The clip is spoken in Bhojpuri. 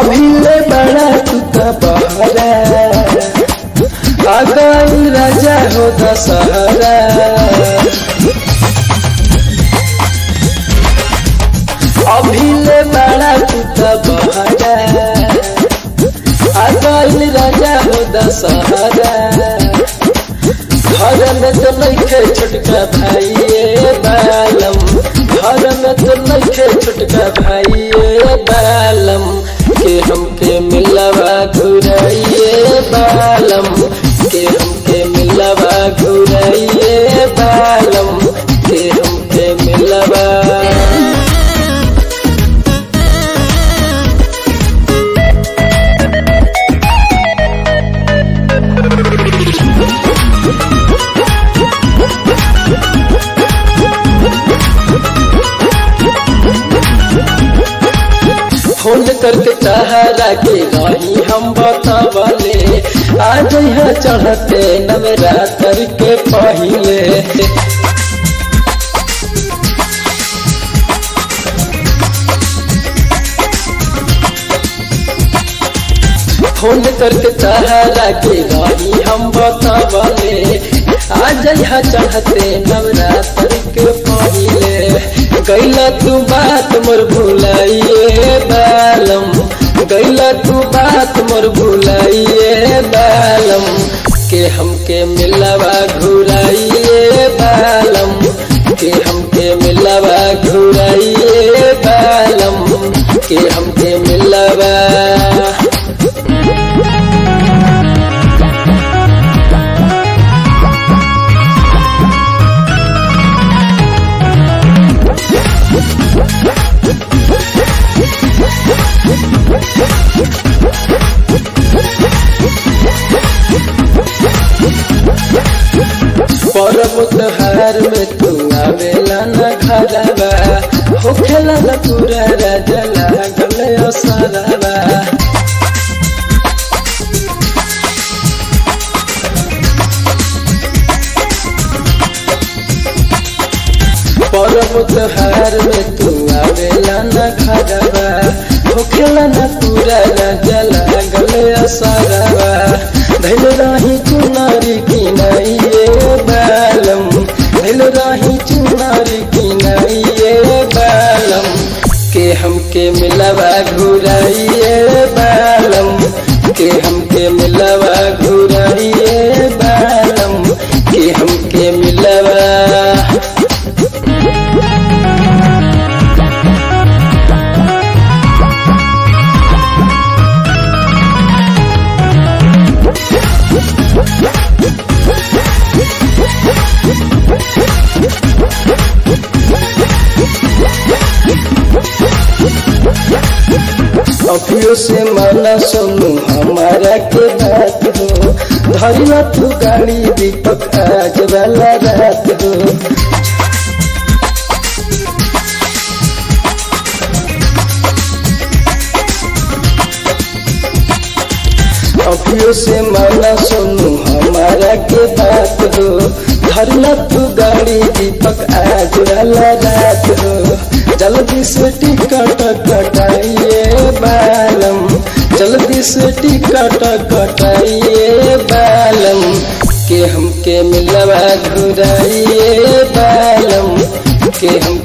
अभिले बड़ा तू का बहरा आ गइल राजा हो दशहरा अभिले बड़ा तू का बहरा आ गइल राजा हो दशहरा घर में तो नइखे छोटका भाइये बालम घर में तो नइखे छोटका भाइये बालम के हमके मिलवा घुराइए बालम के हमके मिलवा घुराइए बालम के हमके मिलवा फोन करके सहारा के रही हम बतावले आज यहाँ चढ़ते नवरात्र के पहले फोन करके सहारा के रही हम बतावले आज यहाँ चढ़ते नवरात्र के पहले गैला तू बात मोर भुलाइए बालम गैला तू बात मोर भुलाइए बालम के हमके मिलवा घुराइए बालम के हमके मिलवा घुराइए बालम के हमके मिलवा परब त्योहार में तू आवेला न घरवा होखेला न पूरा राजा लागल असरवा परब त्योहार में तू आवेला न घरवा होखेला न पूरा राजा लागल असरवा धैल रही चुनारी की नइए बालम धैल रही चुनारी की नइए बालम के हमके मिलवा घुराइए बालम के हमके मिलवा घुराइए बालम के हमके मिलवा अभियो से माना सुनू हमारा के बात हो धरिया तू गाड़ी दीपक आज वाला रात हो अभियो से माना सुनू हमारा के बात हो धरना तू गाड़ी दीपक आज वाला रात हो जल्दी से टिकट कटाइए बालम जल्दी से टिकट कटाइए बालम के हमके मिलवा घुराइए बालम के हम